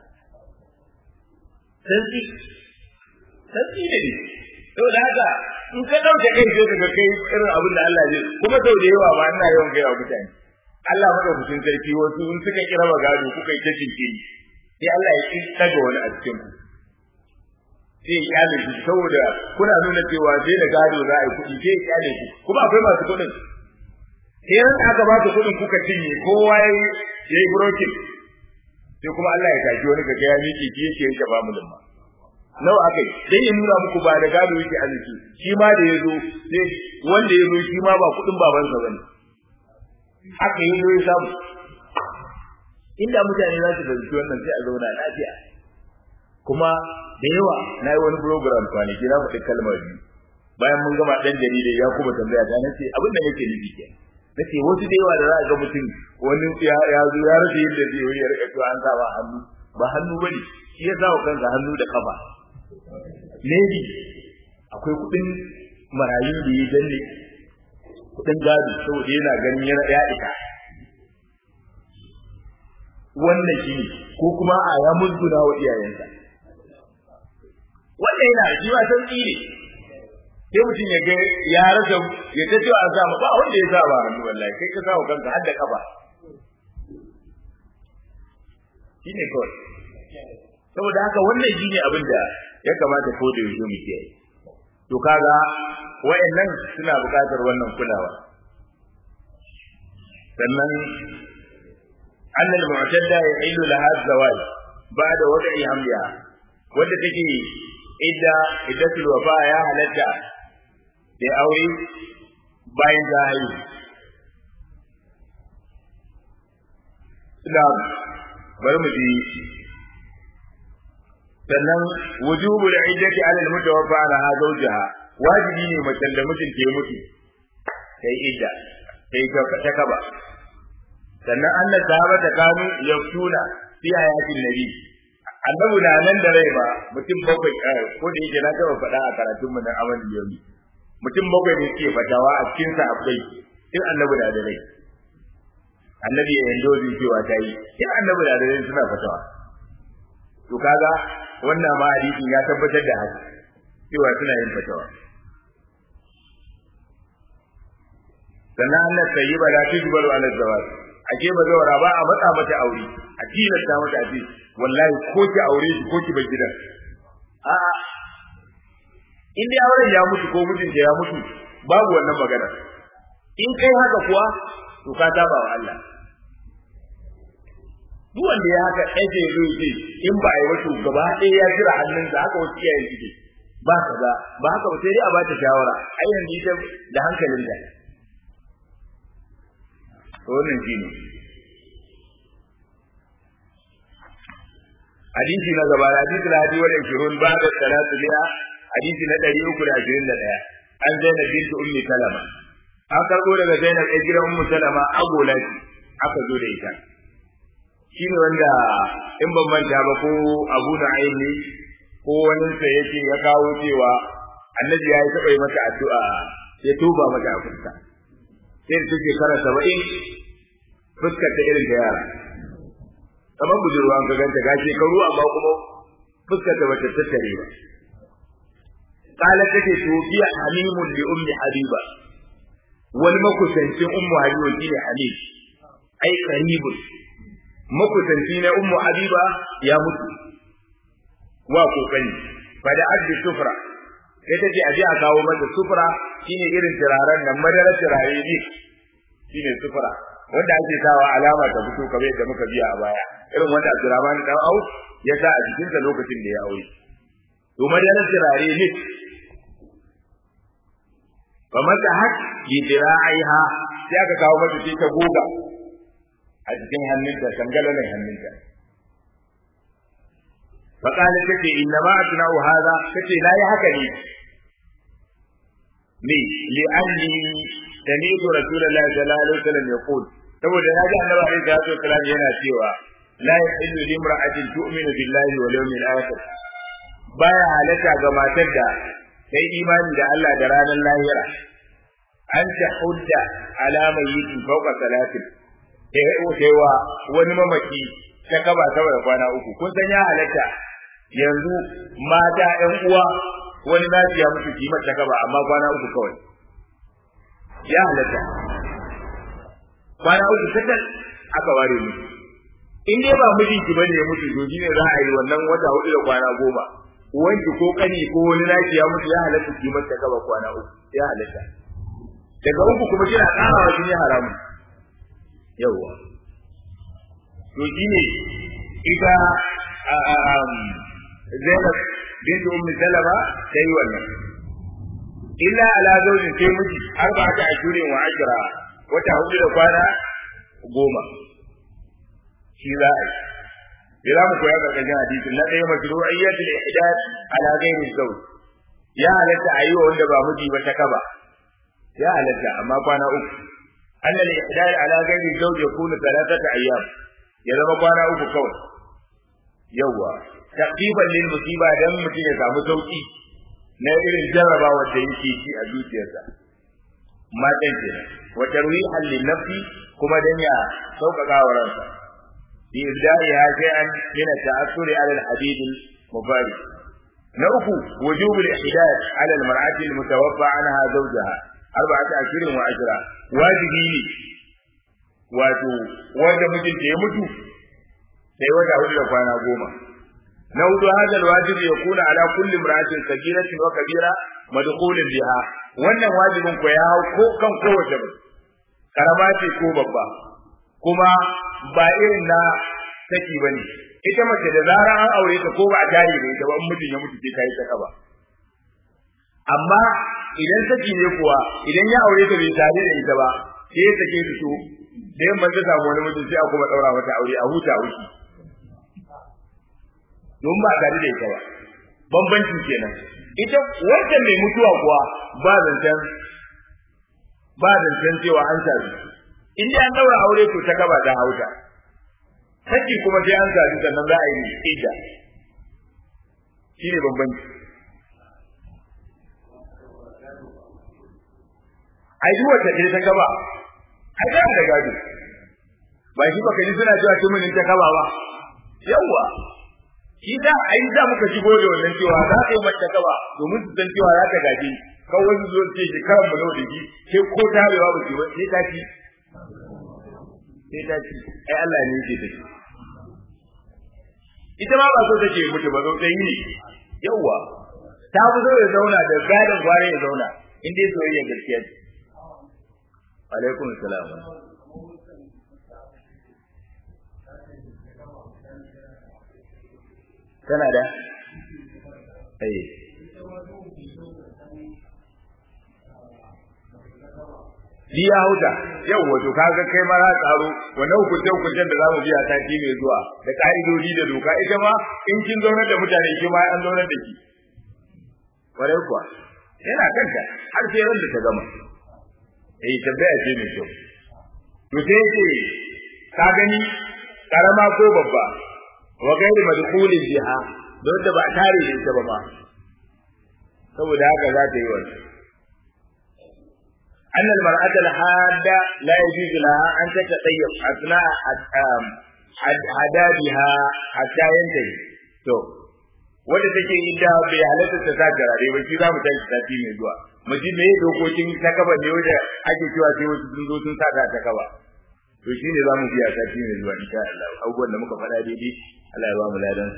santsi santsi ne ne saboda haka in ka ɗauke kai sai ka kai irin abin da Allah zai kuma sau da yawa ba ina yawan gaya mutane Allah madaukakin sarki wasu in suka kira gado kuka yi ta jinkiri sai Allah ya kin daga wani a cikin ku sai ya kyale shi saboda kuna nuna cewa sai da gado za a yi kuɗi sai ya kyale shi kuma akwai masu kuɗin sai ran aka ba su kuɗin kuka cinye kowa ya yi brokin sai kuma Allah ya tashi wani kaga ya miƙe shi yake yanke ba mu limma nawa aka yi dan ya nuna muku ba da gado yake arziki shi ma da ya zo sai wanda ya zo shi ma ba kuɗin babansa bane haka yi zo ya samu inda mutane za su fahimci wannan sai a zauna lafiya kuma da yawa na yi wani program kwanaki na faɗi kalmar biyu bayan mun gama ɗan jarida ya kuma tambaya ta nace abin da nake nufi ke nace wasu da yawa da za a ga mutum wani ya zo ya rasa yadda zai yi ya rika to an sa ba hannu ba hannu bane shi ya sa wa kansa hannu da kafa maybe akwai kuɗin marayu da ya danne kuɗin gado saboda yana ganin yana ya ita wannan shi ne ko kuma a ya musguna wa iyayensa wannan yana shi ba san tsire sai mutum ya ga ya rasa ya ta cewa an samu ba wanda ya sa ba hannu wallahi kai ka samu kanka har da kafa shi ne kawai saboda haka wannan shi ne abin da ya kamata ko da yaushe mu kiyaye to kaga wayannan suna buƙatar wannan kulawa sannan أن المعتدة يحل لها الزواج بعد وضع حملها wadda take idda iddatul wafa ya halatta da aure bayan ta haihu Islam bari mu ji sannan wujubul iddati ala al-mutawaffa ala zawjiha wajibi ne macen da mijin ke mutu sai idda sai ta kaba sannan Allah sahaba ta kanu yaftuna fi ayatin nabi annabi na nan da rai ba mutum bakwai ko da yake na taba faɗa a karatun mu na amal yomi mutum bakwai ne suke fatawa a cikin sa akwai in annabi na da rai annabi ya yanzu wajen cewa ta yi in annabi na da rai suna fatawa to kaga wannan ma hadisin ya tabbatar da haka cewa suna yin fatawa sannan Allah sayyiba la tujbaru ala zawaj ake ba zawara ba a matsa mata aure a tilasta mata a ce wallahi ko ki aure shi ko ki bar gidan a a in dai auren ya mutu ko mijin ya mutu babu wannan magana in kai haka kuwa to ka saba wa Allah duk wanda ya haka ɗaya ce zo ce in ba a yi wasu gaba ɗaya ya jira hannunsa haka wasu iyayen suke ba kaza ba haka ba sai dai a bata shawara ai yanzu ita da hankalin da wannan shi ne hadisi na gaba hadisi na hadi wal 20 ba da salatu biya hadisi na 321 an zainab bintu ummi salama an karbo daga zainab ɗan gidan ummu salama agola ce aka zo da ita shi ne wanda in ban manta ba ko abu da aini ko wani sa yake ya kawo cewa annabi ya yi taɓa yi mata addu'a ya tuba mata a fuska sai da take kara saba'in fuskar ta irin da yara kamar budurwa an ka ganta ga shekaru amma kuma fuskar ta bata tattare ba kala take tofiya hamimun li ummi habiba wani makusancin ummu habiba shine hamim ai qaribun makusanci na ummu habiba ya mutu wa kokari fa da addi sufra sai ta ce aje a kawo mata sufra shine irin turaren nan madarar turare ne shine sufra wanda ake sawa alama ta fito kamar yadda muka biya a baya irin wanda Abdurrahman dan Auf ya sa a cikin sa lokacin da ya aure to madarar turare ne kamar ta hak yidra'iha sai aka kawo mata sai ta goga a cikin hannunta sangalalan hannunta فقالت تتي إنما أصنع هذا تتي لا يهكني لي لأني سمعت رسول الله صلى الله عليه وسلم يقول saboda na ji annabi alaihi salatu wasallam yana cewa la yahillu limra'atin tu'minu billahi wal yawmil akhir baya halatta ga matar da sai imani da Allah da ranar lahira an ta hudda alama yi fauka salatin sai wa wani mamaki ta kaba saboda kwana uku kun san ya halatta yanzu mata ƴan uwa wani nasu ya mutu kimar ta kaba amma kwana uku kawai ya halatta kwana uku kacal aka ware musu in dai ba mijinki bane ya mutu to ne za a yi wannan wata hudu da kwana goma wanki ko kani ko wani naki ya mutu ya halatta kimar ta kaba kwana uku ya halatta daga uku kuma kina karawa shi ne haramun yawwa to shine ita Zainab bint Ummi Salama sai wannan illa ala zawjin sai miji arba'ata ashurin wa ashra wata hudu da kwana goma shi za a yi za mu koya karkashin hadisin na ɗaya mashru'iyyatul ihdad ala ghairi zawj ya halatta a yi wa wanda ba miji ba ta kaba ya halatta amma kwana uku anna al-ihdad ala ghairi zawj yakunu thalathata ayyam ya zama kwana uku kawai yawwa taqiban lil musiba dan mutum ya samu sauki na irin jarrabawa da yake shi a zuciyarsa matan kenan wa tarwihan lin nafsi kuma dan ya sauƙaƙa wa ransa bi ibda'iha shay'an min at-ta'assuri 'ala al-hadid al-mubari na uku wujubul ihdad 'ala al-mar'ati al-mutawaffa 'anha zawjaha arba'ata ashirin wa ashra wajibi ne wato wanda mijinta ya mutu sai wata hudu da kwana goma na hudu hada alwajibi ya kuna ala kulli imra'atin sagiratin wa kabira madkhulun biha wannan wajibin ko ya hau ko kan kowace ba karama ce ko babba kuma ba irin na saki bane ita mace da zarar an aure ta ko ba a tare da ita ba in mutum ya mutu sai ta yi ta kaba amma idan saki ne kuwa idan ya aure ta bai tare da ita ba sai ya sake ta to da yamma ta samu wani mutum sai a kuma daura mata aure a huta wuki don ba tare da ita ba bambanci kenan ita wancan mai mutuwa kuwa ba zancen ba zancen cewa an sami in dai an daura aure to ta gaba ta hauta saki kuma sai an sami sannan za a yi ida shine bambanci ai duk wata ce ta gaba ai da da gado ba shi baka ji suna cewa tumunin ta gaba ba yawa shi da ai da muka shigo da wannan cewa za ka yi mata gaba domin su san cewa za ta gaji kan wani zo ce shi karan mu da shi sai ko tarewa ba ce ba sai ta ci sai ta ci ai Allah ne yake take ita ma ba so take mutu ba zo dai ne yawa ta fi so ya zauna da gadon gware ya zauna in dai soyayya gaskiya ce alaikum salam tana da eh Ni ya hauta yau wato kaga kai ma za tsaro wannan hukunce hukuncen da zamu biya sati mai zuwa da ka'idodi da doka ita ma in kin zaunar da mutane ki ma an zaunar da ki kwarai kuwa yana kanka har sai ran da ta gama eh tabbaya ce mai kyau to sai ce ka gani karama ko babba wa gairi madkhulin biha don da ba tare da ita ba ma saboda haka za ta yi wannan أن المرأة الحادة لا يجوز لها أن تتطيب أثناء حدادها حتى ينتهي. تو wanda take idda bai halatta ta sa garare ba shi za mu tashi sati mai zuwa mu ji me dokokin ta kaba ne wanda ake cewa sai wasu sun zo sun sa ta kaba to shine za mu biya sati mai zuwa insha Allah abubuwan da muka faɗa daidai Allah ya ba mu ladan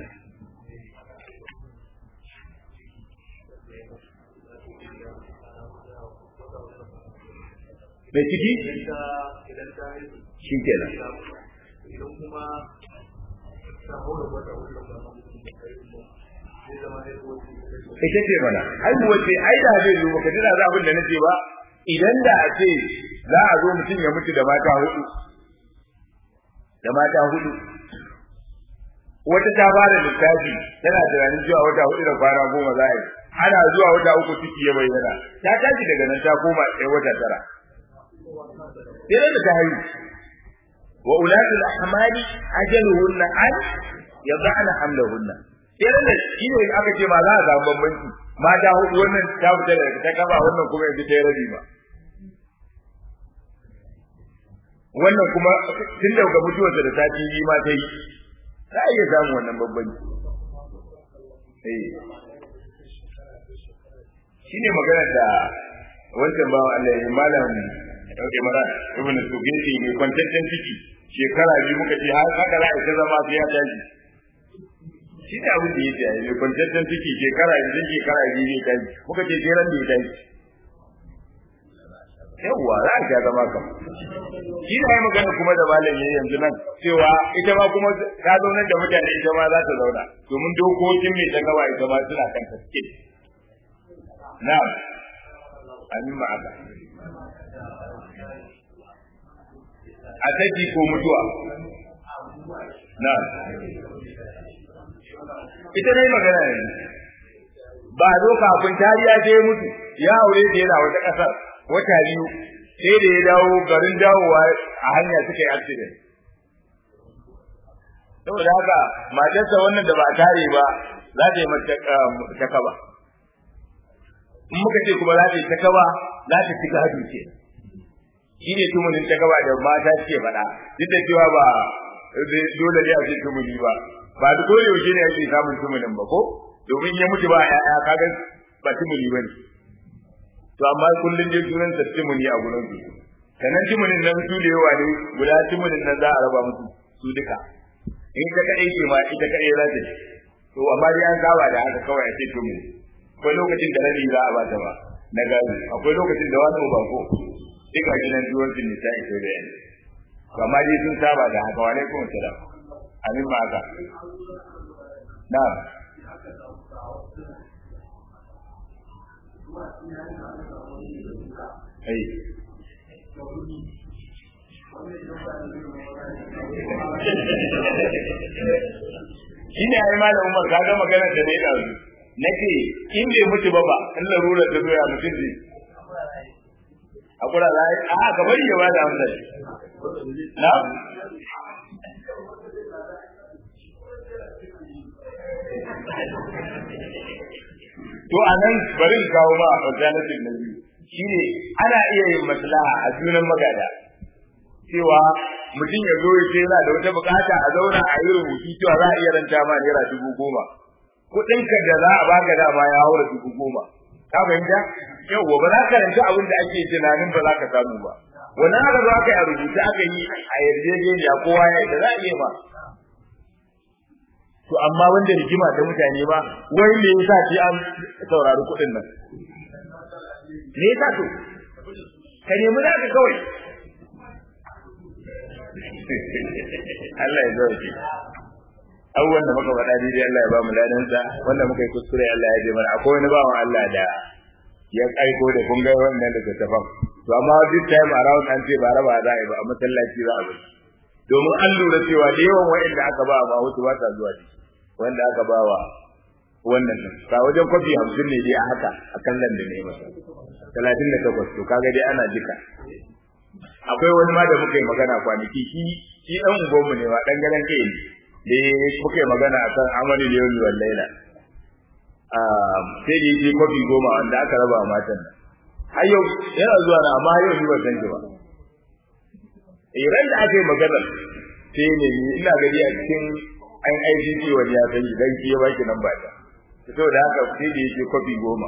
mai ciki shi kenan idan kuma ta haura wata ita ce mana haihuwa ce ai da zai zo baka tuna za abin da nace ba idan da a ce za a zo mutum ya mutu da mata hudu da mata hudu wata ta fara littafi tana tunanin cewa wata hudu da kwana goma za a yi ana zuwa wata uku ciki ya bayyana ta tashi daga nan ta koma ɗaya wata tara sai da ta haihu wa ulatul ahmali ajaluhunna an yad'ana hamlahunna irin da shi ne aka ce ma za a samu bambanci mata hudu wannan ta fita daga ta kaba wannan kuma yanzu ta yi rabi ba wannan kuma tun daga mutuwarsa da sati biyu ma ta yi za a iya samun wannan bambanci shi ne magana da wancan bawa Allah ya malam Imran ibn Sugeti mai kwantaccen ciki shekara biyu muka ce har haka za a ta zama sai ya tashi shi ne abin da yake yi mai kwantaccen ciki shekara biyu shekara biyu ne tashi muka ce jeran da ya tashi yawwa za a zama kam shi ne magana kuma da malam yayi yanzu nan cewa ita ma kuma ta zaunar da mutane ita ma za ta zauna domin dokokin mai ta gaba ita ma suna kan taske na'am amin ma'aka a saki ko mutuwa na ita dai magana ne ba zo kafin tariya sai mutu ya aure da yana wata ƙasar wata biyu sai da ya dawo garin dawowa a hanya suka yi accident saboda haka matarsa wannan da ba a tare ba za ta yi mata kaba in muka ce kuma za ta yi ta kaba za ta ci gado ke shi ne tumunin ta gaba da mata suke faɗa duk da cewa ba dole ne a ce tumuni ba ba duk ko yaushe ne ake samun tumunin ba ko domin ya mutu ba ya'ya kaga ba tumuni ba ne to amma kullum dai sunan sa tumuni a gurin su sannan tumunin nan su da yawa ne guda tumunin nan za a raba musu su duka in ta kadai ce ma ita kadai za ta ci to amma dai an saba da haka kawai a ce tumuni akwai lokacin da rabi za a ba ta ba na gado akwai lokacin da wani ba ko duka gidan duwar sun nisa ito da yanzu amma dai sun saba da haka wa alaikum salam amin ma haka na'am ai shi ne ai malam Umar ka ga magana da ne da nake in bai mutu ba ba in larura ta zo ya mutum zai hakura za a a ka bari ya ba da amsa na to a nan bari in kawo ma alternative na biyu shine ana iya yin maslaha a sunan magada cewa mutum ya zo ya ce yana da wata bukata a zauna a yi rubutu cewa za a iya ranta ma naira dubu goma kuɗinka da za a baka dama ya haura dubu goma ka fahimta yau ba za ka ranta abin da ake tunanin ba za ka samu ba wani haka za ka yi a rubuta aka yi a yarjejeniya kowa ya da za a iya ma to amma wanda rigima ta mutane ba wai me yasa sai an saurari kuɗin nan me yasa to ka nemi naka kawai Allah ya zauke abubuwan da muka faɗa daidai Allah ya ba mu ladansa wanda muka yi kuskure Allah ya je mana akwai wani bawan Allah da ya aiko da kun ga wannan da tafan to amma duk time around an ce ba raba za a yi ba a masallaci za a bi domin an lura cewa da yawan wa'anda aka ba ma wasu ba ta zuwa ne wanda aka ba wa wannan nan ka wajen kwafi hamsin ne dai a haka a kallon da ne masa talatin da takwas to kaga dai ana jika akwai wani ma da muka yi magana kwanaki shi shi dan ugonmu ne wa dan garan kai ne da muka yi magana akan amali da yau wal laila sai da yake kofi goma wanda aka raba wa matan nan har yau yana zuwa na amma yau ni ban san shi ba eh ran da aka yi magana sai ne ina gari a cikin an ICC wani ya san dan shi ya baki nan ba ta saboda haka sai da yake kofi goma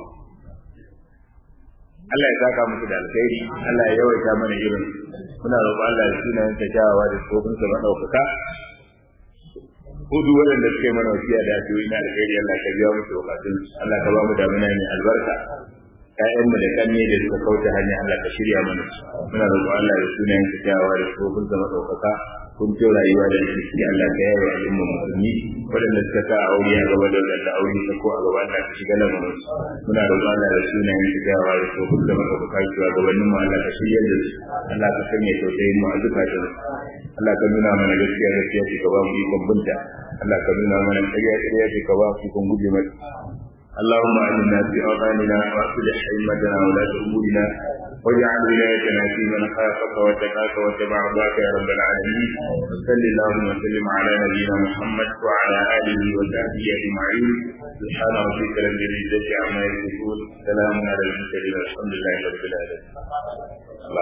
Allah ya saka musu da alkhairi Allah ya yawaita mana irin muna roƙon Allah ya sunayen ta kyawawa da tsofin sa madaukaka hudu waɗanda suke mana wasiya da addu'o'i na alkhairi Allah ka biya musu bukatun Allah ka ba mu damuna mai albarka ƴaƴan mu da kanne da suka kauce hanya Allah ka shirya mana muna roƙon Allah ya sunayen ta kyawawa da tsofin sa madaukaka kun ce rayuwa da shi Allah ka yawa al'umma musulmi waɗanda suka sa aure a gaba da wadanda aure ta ko a gaba Allah ka shiga lamarin muna roƙon Allah da sunayen su gawa da su kun da maka bukai su gabanin mu Allah ka shirya da su Allah ka sanya tausayin mu a zukatan Allah ka nuna mana gaskiya gaskiya ce ka ba mu ikon binta Allah ka nuna mana ƙarya ƙarya ce ka ba mu ikon guje mata اللهم آمنا في أوطاننا وأصلح أئمتنا ولاة أمورنا واجعل ولايتنا في من خافك واتقاك واتبع رضاك يا رب العالمين وصل اللهم وسلم على نبينا محمد وعلى اله وصحبه اجمعين سبحان ربك رب العزه عما يصفون سلام على المرسلين والحمد لله رب العالمين